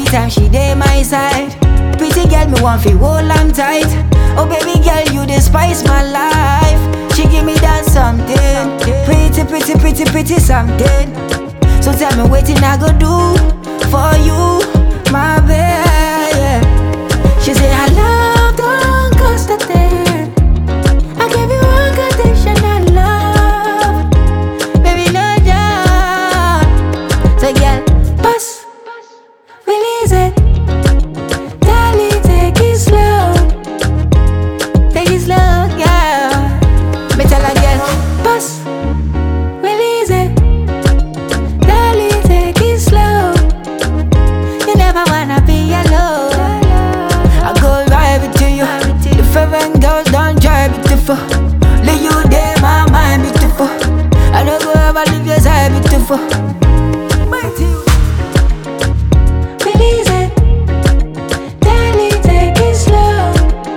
Anytime she dey my side. Pretty girl, me want fi hold on tight. Oh baby girl, you dey spice my life. She give me that something. Pretty, pretty, pretty, pretty something. So tell me wetin I go do for you, my baby. She say I love don't cost a thing. I give you unconditional love, baby no doubt. So girl, pass, release it, darling, take it slow, take it slow, yeah. Me tell her girl, pass, release it, darling, take it slow. You never wanna be alone. I go right with you. The foreign girls don't try beautiful. Leave you there, my mind beautiful. I don't go ever leave your side beautiful. Release it, darling, take it slow.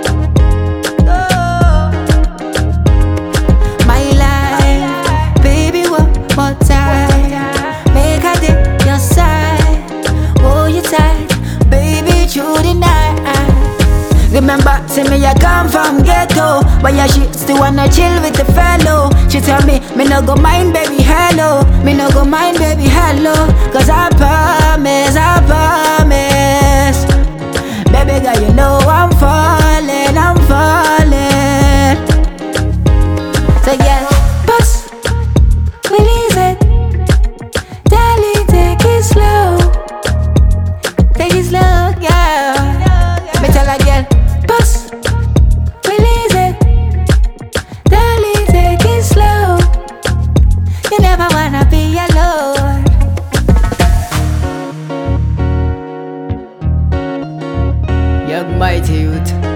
My life, baby, one more time. Make a day your side, hold you tight, baby, through the night. Remember, say me I come from ghetto, but yeah she still wanna chill with the fellow. She tell me, me no go mind, baby, hello. Me no go mind, baby, hello. Cause I promise, I promise. Baby girl, you know I'm falling, I'm falling. So yeah, bust, release it, darling, take it slow, take it slow, yeah. Me tell her girl, bust, release it, darling, take it slow. You never wanna be alone. Young mighty youth.